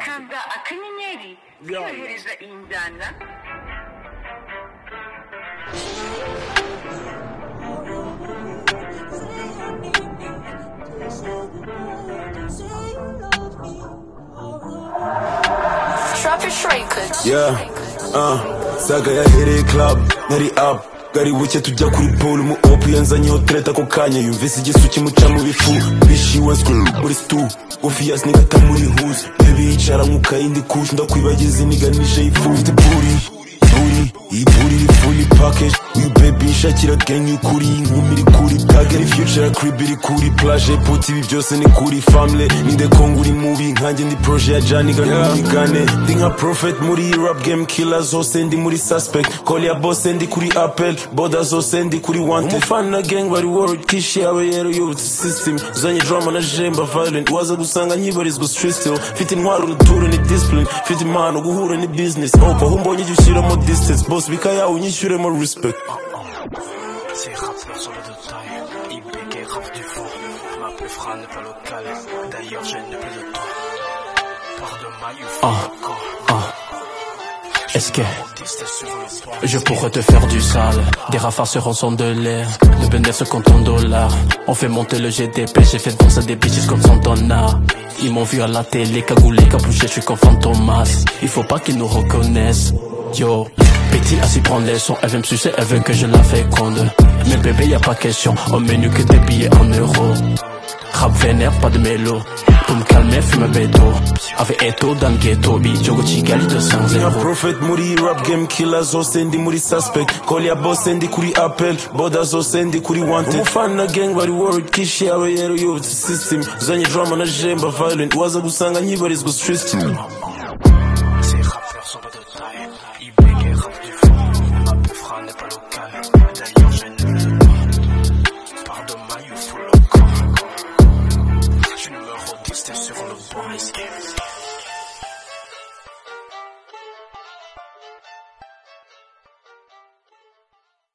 kaza akanyenyeri kwiyohereza iyi njyana Yeah, uh, saga yahereye club nari up gari buke tujya kuri pool mu op yanzanyeho treta ako kanya yumvise igisu kimuca mu bifu bishi wa screw muri stu obvious nigga tamuri huse baby yicara nk'ukayindi kush ndakwibagiza iniganisha y'ifu mfite puri buri iyi buri iri fully package uyu baby nshakira gang y'ukuri inkumi iri kuri tag iri future crib iri kuri plage put ibi byose ni kuri family ni the kong uri movie nkanjye ndi projet ya janiga n'umugane ndi nka prophet muri iyi rap game killer zose ndi muri suspect call ya boss ndi kuri apple border zose ndi kuri wanted umufana na gang bari world kish yawe yero yubutse system uzanye drama na jemba violent waza gusanga nyibarizwa street still mfite intwaro n'uture ni discipline mfite impano guhura ni business opa aho mbonye jya ushyiramo distance boss bika yawe unyishyuremo respect C'est rap morceau de taille, IBK rap du fond. Ma plus Fran n'est pas locale, d'ailleurs je n'ai plus de temps. Par de maille ou Ah, ah. Est-ce que sur le toit. je pourrais te faire du sale Des rafards se rançonnent de l'air Le bénéfice se compte en dollars On fait monter le GDP J'ai fait danser des bitches comme Santana Ils m'ont vu à la télé cagoulé, capuché, je suis comme Fantomas Il faut pas qu'ils nous reconnaissent Yo, petit à s'y prendre les sons Elle veut me sucer, elle veut que je la féconde Mais bébé y a pas question Au menu que des billets en euros Rap vénère, pas de mélo Pour me calmer, fume un béto Avec Eto dans le ghetto Bijogo Chigali ndi nka 200 prophet muri iyi rap game killer zose ndi muri suspect call ya boss ndi kuri apple border zose ndi kuri wanted umufana na gang bari world kish yawe yero yubutse system uzanye drama na jemba violent waza gusanga nyibarizwa street still Ces rappeurs sont pas de taille, IBK rap du fond. Ma plus Fran n'est pas locale, d'ailleurs je n'ai plus de temps. Par de maille ou full local. Je numéro 10, t'es sur le bon escape.